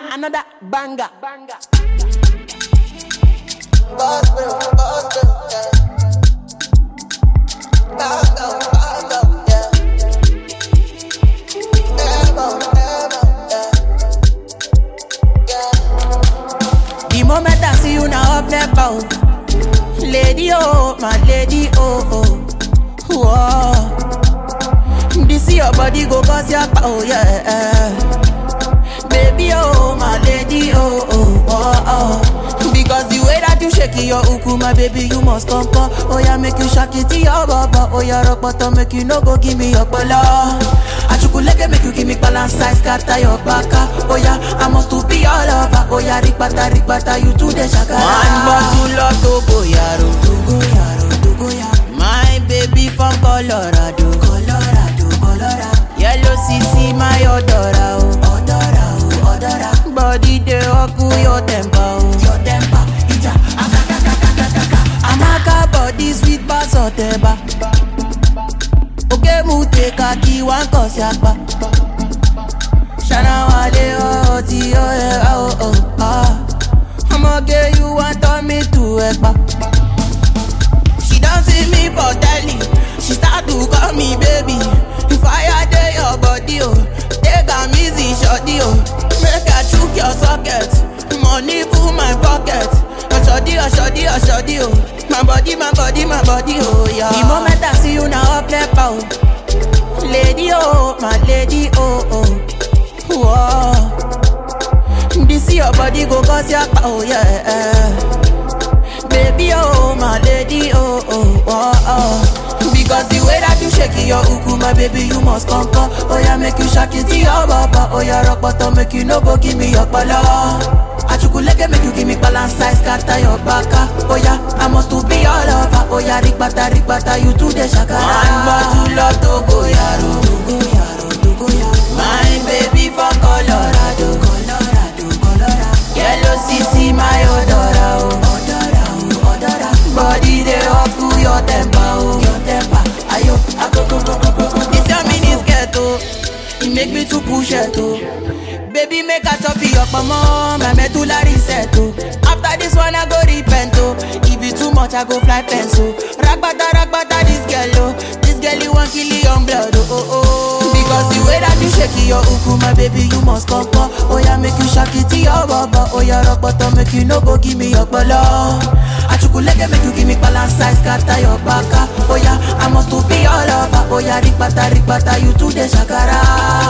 another banger. banger. The moment I see you now up there, bow. Lady, oh, my lady, oh, oh. Whoa. This your body go cause your power, yeah. Baby, oh, my lady, oh, oh, oh, oh. Because the way that you shake your uku, my baby, you must come, come. Oh, yeah, make you shake it to your baba. Oh, yeah, rock bottom, make you no go give me your bala. Achukuleke make you give me balance size, scatter your baka. Oh, yeah, I must to be all over. Oh, yeah, rikbata, rikbata, you to the shaka. One bottle of Togo, yaro, Togo, yaro, Togo, yaro. My baby from Colorado, Colorado, Colorado. Yellow CC, my odora, oh, odora, oh, odora. Body dey oku your temper, oh, your temper. Ija, akakakakakaka. Amaka body sweet pass oteba. Oke mu take a key one cause yakpa. Shana wale oh ti oh yeah oh oh ah. I'ma get you want turn me to ekpa. She don't see me for telly. She start to call me baby. The fire dey your body, oh. Take am easy, shorty, oh. Make I chook your socket. Money full my pocket. Oh, shorty, oh, shorty, oh, shorty, oh. My body, my body, my body, oh, yeah. The moment I see you now, up left out. Lady, oh, my lady, oh, oh. Whoa. This your body go cause your power, yeah. Baby, oh, my lady, oh, oh, oh, oh. Because the way that you shake your uku, my baby, you must come, come. Oh, yeah, make you shake it to your baba. Oh, yeah, rock bottom, make you no go give me your bala. Achukuleke make you give me balance size, scatter your baka. Oh, yeah, I must to be all over. Oh, yeah, rikbata, rikbata, you to the shaka. One bottle of Togo, yaro. Togo, yaro, Togo, yaro. My baby from Colorado, Colorado, Colorado. Yellow CC, my odora, oh. Odora, oh, odora. Body dey up to your temper, oh. Your temper, ayo, akoko, koko, koko. This your mini skirt, oh. It make me to push it, oh. Baby, make a chop your mama, my medulla reset, oh. After this one, I go repent, oh. If it too much, I go fly fence, oh. Ragbata, ragbata, this girl, oh. This girl, you want kill your blood, oh, oh, oh. Because the way that you shake your uku, my baby, you must come, come. Oh, yeah, make you shake it to your baba. Oh, yeah, rock bottom, make you no go give me your bala. Achukuleke, make you give me balance size, scatter your baka. Oh, yeah, I must to be all over. Oh, yeah, rikbata, rikbata, you to the shakara.